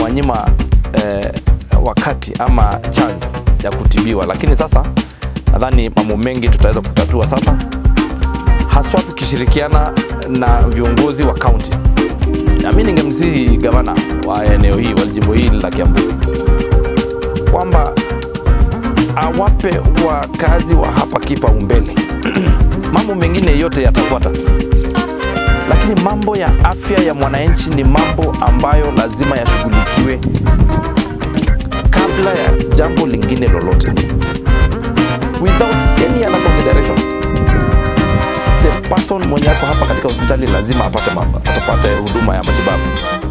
tunawanyima eh, wakati ama chance ya kutibiwa, lakini sasa nadhani mambo mengi tutaweza kutatua sasa, haswa tukishirikiana na viongozi wa kaunti. Na mimi ningemsihi gavana wa eneo hii wa jimbo hili la Kiambu kwamba awape wakazi wa hapa kipaumbele. mambo mengine yote yatafuata, lakini mambo ya afya ya mwananchi ni mambo ambayo lazima yashughulikiwe kabla ya jambo lingine lolote, without any other consideration. The person mwenye ako hapa katika hospitali lazima apate, ma- atapate huduma ya matibabu.